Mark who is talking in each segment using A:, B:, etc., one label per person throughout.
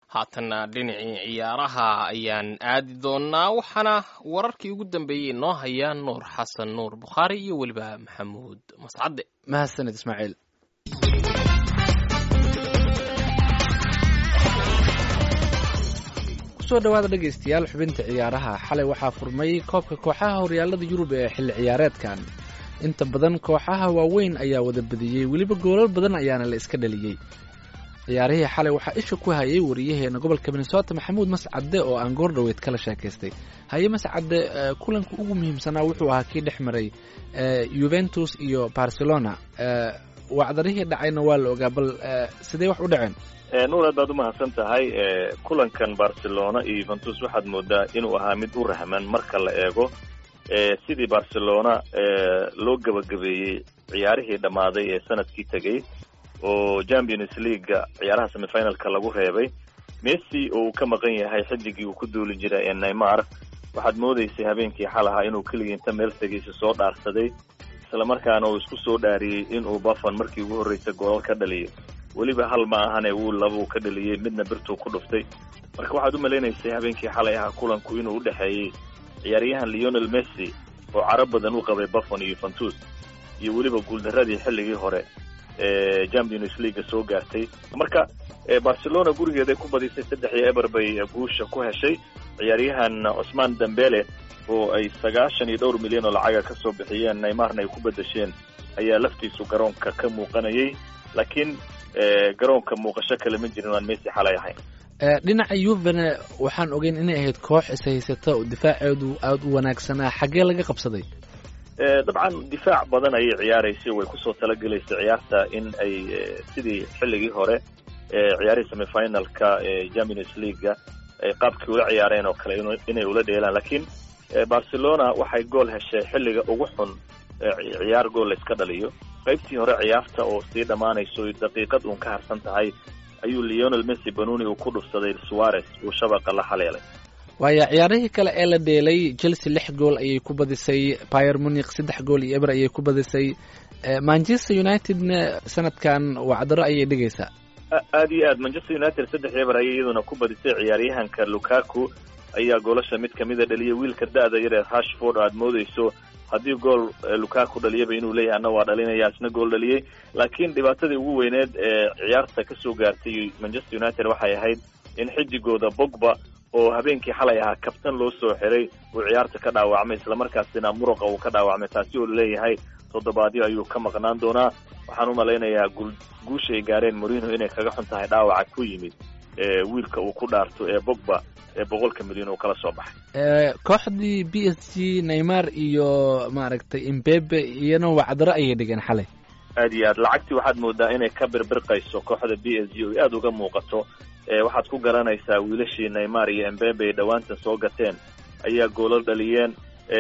A: haatanna dhinacii ciyaaraha ayaan aadi doonaa waxaana wararkii ugu dambeeyey noo hayaa nuur xasan nuur bukhaari iyo weliba maxamuud mascadde
B: mahadsanid ismaaciil kusoo dhawaada dhegaystayaal xubinta ciyaaraha xalay waxaa furmay koobka kooxaha horyaalada yurub ee xilli ciyaareedkan inta badan kooxaha waaweyn ayaa wada badiyey weliba goolal badan ayaana la iska dhaliyey ciyaarihii xalay waxaa isha ku hayay wariyaheena gobolka minnesota maxamuud mascadde oo aan goor dhoweyd kala sheekaystay haye mascadde kulanka ugu muhiimsanaa wuxuu ahaa kii dhex maray yuventus iyo barcelona wacdarihii dhacayna waa la ogaa bal sidee wax u dhaceen
C: nuur aad baad umahadsan tahay kulankan barcelona iyo yuventus waxaad moodaa inuu ahaa mid u rahman marka la eego sidii barcelona loo gebagabeeyey ciyaarihii dhammaaday ee sanadkii tegey oo champions leaguega ciyaaraha semifinalka lagu reebay messi oo uu ka maqan yahay xidigii uu ku duuli jiray ee neymar waxaad moodaysay habeenkii xalaha inuu keligii inta meel tegiisa soo dhaarsaday islamarkaana uu isku soo dhaariyey inuu buffon markii ugu horreysay goolal ka dhaliyo weliba hal ma ahane wuu labuu ka dhaliyey midna birtuu ku dhuftay marka waxaad u malaynaysay habeenkii xalay ahaa kulanku inuu u dhexeeyey ciyaaryahan leonel messi oo caro badan u qabay buffon iyo yuventus iyo weliba guuldaradii xilligii hore ee champions leaguea soo gaartay marka barcelona gurigeeday ku badisay saddex iyo eber bay guusha ku heshay ciyaaryahan cusmaan dembele oo ay sagaashan iyo dhowr milyan oo lacaga ka soo bixiyeen neymarna ay ku bedesheen ayaa laftiisu garoonka ka muuqanayay laakiin garoonka muuqasho kale ma jirin aan messi xalay ahayn
B: dhinaca yuvene waxaan ogeyn inay ahayd koox ishaysata oo difaaceedu aada u wanaagsanaa xaggee laga qabsaday
C: dabcan difaac badan ayay ciyaaraysay way kusoo talagelaysay ciyaarta in ay sidii xilligii hore ciyaarihii semifinalka champions leaguega ay qaabkii ula ciyaareen oo kale inay ula dheelaan laakiin barcelona waxay gool heshay xilliga ugu xun ciyaar gool la iska dhaliyo qaybtii hore ciyaarta oo sii dhammaanayso daqiiqad uun ka harsan tahay ayuu leonel messi banuni uu ku dhufsaday suarez uu shabaqa la haleelay
B: waaya ciyaarihii kale ee la dheelay chelsea lix gool ayay ku badisay pier munic saddex gool iyo eber ayay ku badisay manchester unitedna sanadkan wacdaro ayay dhigaysaa
C: aada iyo aad manchester united saddex eber ayay iyaduna ku badisay ciyaaryahanka lukaku ayaa goolasha mid kamida dhaliyay wiilka da-da yar ee rashford aad moodeyso haddii gool lukaku dhaliyaba inuu leeyahay ana waa dhalinaya isna gool dhaliyey laakiin dhibaatadii ugu weyneed ee ciyaarta kasoo gaartay manchester united waxay ahayd in xidigooda bogba oo habeenkii xalay ahaa kabtan loo soo xiray uu ciyaarta ka dhaawacmay islamarkaasina muruqa uu ka dhaawacmay taasi oo laleeyahay toddobaadyo ayuu ka maqnaan doonaa waxaan u malaynayaa guul guusha ay gaareen morino inay kaga xun tahay dhaawaca ku yimid wiilka uu ku dhaarto ee bogba ee boqolka milyan uu kala soo baxay
B: kooxdii b s g neymar iyo maaragtay imbebe iyana wacdaro ayay dhigeen xalay
C: aad iyo aad lacagtii waxaad moodaa inay ka birbirqayso kooxda b s g oo aada uga muuqato waxaad ku garanaysaa wiilashii neymar iyo embebe ay dhowaanta soo gateen ayaa goolal dhaliyeen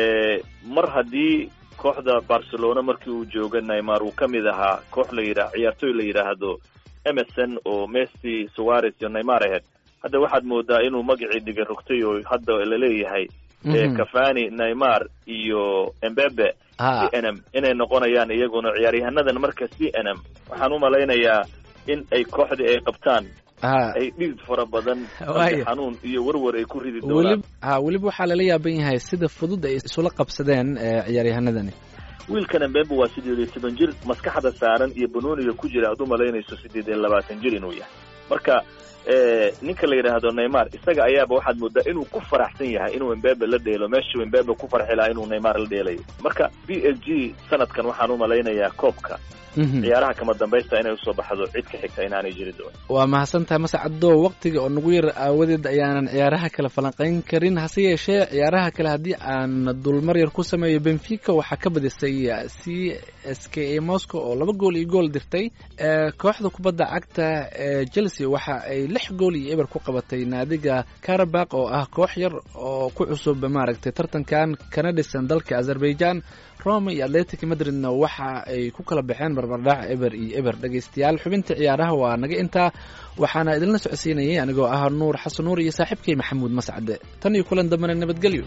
C: mar haddii kooxda barcelona markii uu jooga neymar uu ka mid ahaa koox la yidha ciyaartoy la yidhaahdo emerson oo messi suarez iyo neymar aheyd hadda waxaad moodaa inuu magacii dhiga rogtay oo hadda laleeyahay cafani neymar iyo embebe c n m inay noqonayaan iyaguna ciyaaryahaanadan marka c n m waxaan u malaynayaa in ay kooxdii ay qabtaan ay dhid fara badan xanuun iyo warwar ay ku ridi doonaan
B: ha weliba waxaa lala yaaban yahay sida fudud ay isula qabsadeen ciyaaryahanadani
C: wiilkan embebe waa sideed iyo toban jir maskaxda saaran iyo banooniga ku jira aad u malaynayso sideed iyo labaatan jir inuu yahay marka ninka la yidhaahdo neymar isaga ayaaba waxaad moodaa inuu ku faraxsan yahay inuu embebe la dheelo meeshuu embebe ku farxi lahaa inuu neymar la dheelayo marka b s g sanadkan waxaan u malaynayaa koobka ciyaaraha kama dambaysta inay usoo baxdo cid ka xigta inaanay jiri doonin
B: waa mahadsan tahay mascaddo waktiga oo nagu yar aawadeed ayaanan ciyaaraha kale falanqayn karin hase yeeshee ciyaaraha kale haddii aan dulmar yar ku sameeyo benfica waxaa ka badisay c s k a moscow oo laba gool iyo gool dirtay kooxda kubadda cagta ee chelsea waxa ay lix gool iyo eber ku qabatay naadiga karabak oo ah koox yar oo ku cusub maaragtay tartankan kana dhisan dalka azerbaijan roma iyo atletic madridna waxa ay ku kala baxeen barbardhac eber iyo eber dhegaystayaal xubinta ciyaaraha waa naga intaa waxaana idinla socodsiinayay anigoo ah nuur xasan nuur iyo saaxiibkay maxamuud mascade tan iyo kulan dambena nabadgelyo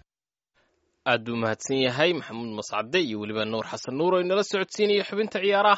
A: aad buu mahadsan yahay maxamuud mascade iyo weliba nuur xasan nuur oo inala socodsiinaya xubinta ciyaaraha